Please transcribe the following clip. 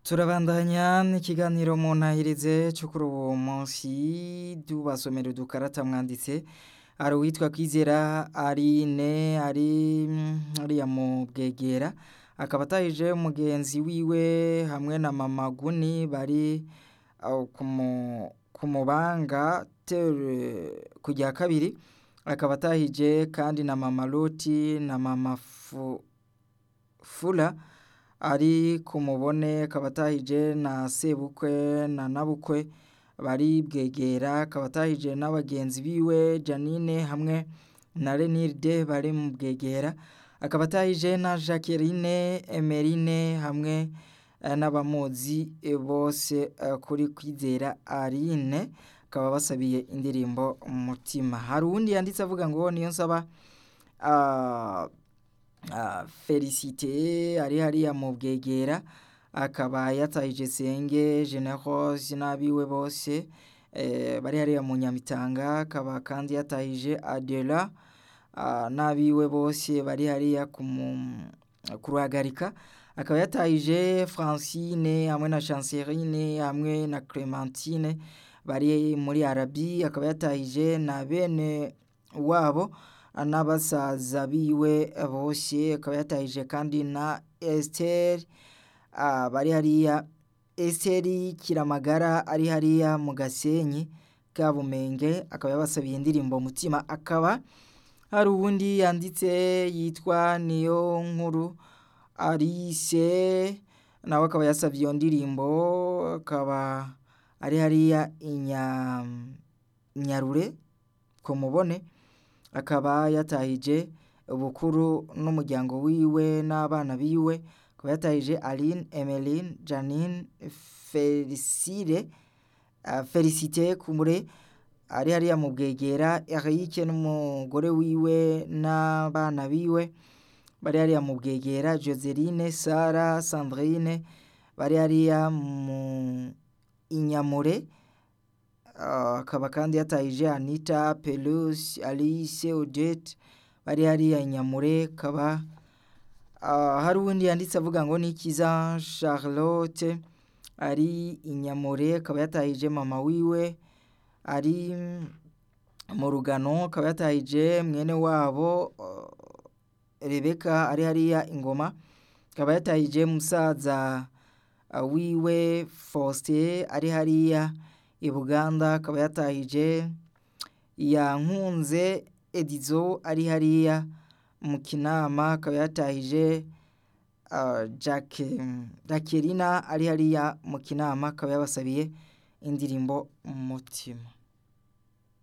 turabandanya n'ikiganiro mu ntahirize cyo kuri uwo munsi tubasomera udukarata mwanditse hari uwitwa kwizera arine ari hariya mu bwegera akaba atahije umugenzi wiwe hamwe na mama guni bari aho ku mu- ku mubanga tere ku rya kabiri akaba atahije kandi na mama loti na mama fu fula ari ku mubone akaba atahije na sebukwe na nabukwe bari bwegera akaba atahije n'abagenzi biwe janine hamwe na renilde bari mu bwegera akaba atahije na jacqueline emerine hamwe eh, n'abamuzi eh, bose eh, kuri kwizera arine akaba basabiye indirimbo umutima hari uwundi yanditse avuga ngo niyo nsaba ah, ah, felicite ari hariya mu bwegera akaba yatahije senge generose n'abiwe bose eh, bari hariya mu nyamitanga akaba kandi yatahije adela ah, n'abiwe bose bari hariya ku mu- ku ruhagarika akaba yatahije francine hamwe na chancerine hamwe na clementine bari muri arabi akaba yatahije na bene wabo n'abasaza biwe bose akaba yatahije kandi na Esther ah, bari hariya Esther Kiramagara ari hariya mu Gasenyi ka Bumenge akaba yabasabiye indirimbo umutima akaba hari uwundi yanditse yitwa niyo nkuru Alice nawe akaba yasabye iyo ndirimbo akaba ari hariya inya Nyarure ku mubone akaba yatahije bukuru n'umuryango wiwe n'abana biwe akaba yatahije Aline Emeline Janine Felicire uh, Felicite Kumure ari hariya mu bwegera Eric n'umugore wiwe n'abana biwe bari hariya mu bwegera Joseline Sara Sandrine bari hariya mu Inyamure Ah, akaba kandi yatahije Anita Pelusi Alice Odette bari hariya Inyamure akaba ah, hari uwundi yanditse avuga ngo nikiza Charlotte ari Inyamure akaba yatahije mama wiwe ari mu rugano akaba yatahije mwene wabo ah, Rebeka ari hariya ingoma akaba yatahije musaza ah, wiwe Faustin ari hariya i Buganda akaba yatahije yankunze Edizo ari hariya mu Kinama akaba yatahije uh, Jacque Jacqueline ari hariya mu Kinama akaba yabasabiye indirimbo umutima